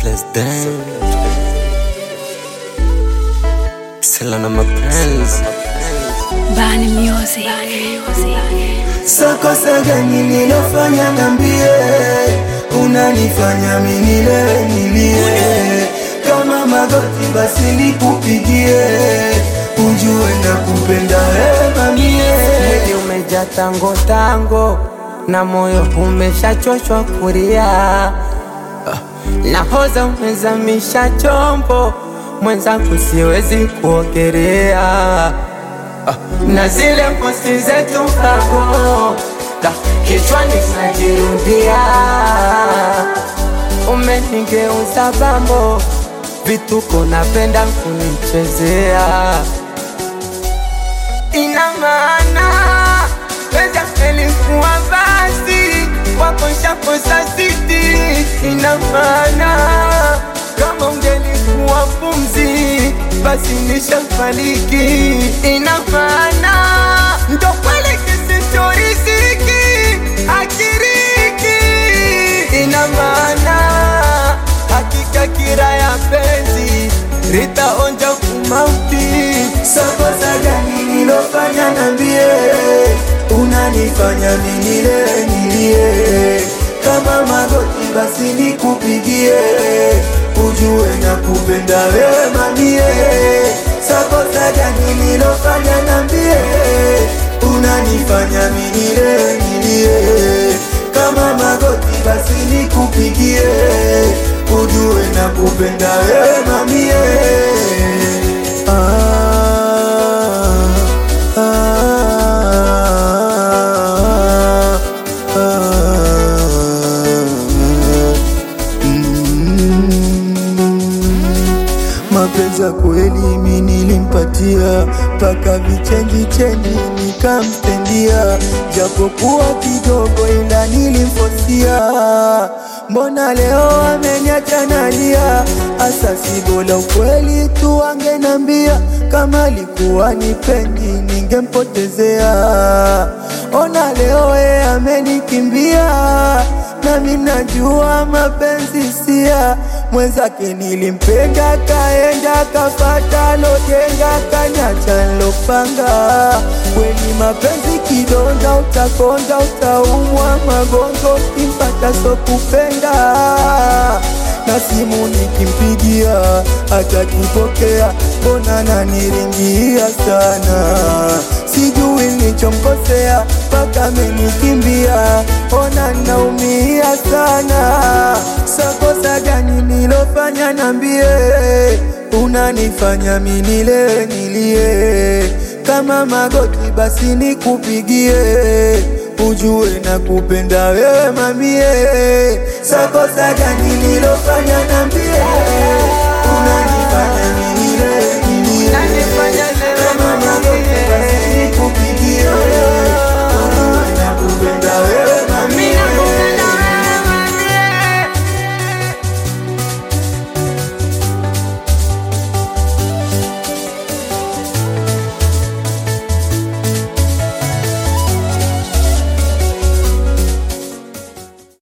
Let's dance. Sela na mapenzi Bani Music. Sakosa gani nilofanya nambie, unanifanya minile nilie, kama magoti basi nikupigie, ujue na kupenda wema mie. Mwili umejaa tango tango na moyo umeshachoshwa kulia, Ah, nahoza umezamisha chombo mwenzangu, siwezi kuogelea Ah, na zile posti zetu kago da kichwani najirudia, umenigeuza bambo, vituko napenda kunichezea ina maana pesa elikuwa basi wakoshakosa siti. Ina maana kama ungelikuwa pumzi basi nishafariki. Ina maana ndo kweli kisichoriziki akiriki. Ina maana hakika kira ya penzi ritaonja kumauti. Sakosa gani nilofanya nambie, unanifanya minile nilie, kama magoti basi nikupigie, ujue na kupenda wema mie. Sakosa gani nilofanya nambie, unanifanya minile nilie, kama magoti basi nikupigie, ujue na kupenda wema mie. Ah, ah, ah, mm. Mapenzi ya kweli mimi nilimpatia, paka vichenji chenji nikamstendia, japokuwa kidogo ila nilimfosia. Mbona leo ameniacha nalia? Asa si bora ukweli tu angenambia, kama alikuwa nipendi ningempotezea. Ona leo ye amenikimbia, nami najua mapenzi sia mwenzake nilimpenda, kaenda kafata lojenga, kanyacha lopanga. Kweli mapenzi kidonda, utakonda, utaumwa magongo, kimpata so kupenda na simu nikimpigia atakipokea, mbona naniringia sana, sijui nilichomkosea mpaka amenikimbia, ona naumia sana. Sakosa gani nilofanya nambie, unanifanya minile nilie, kama magoti basi nikupigie ujue na kupenda wewe mamie. Sakosa gani nilofanya nambie, unanifanya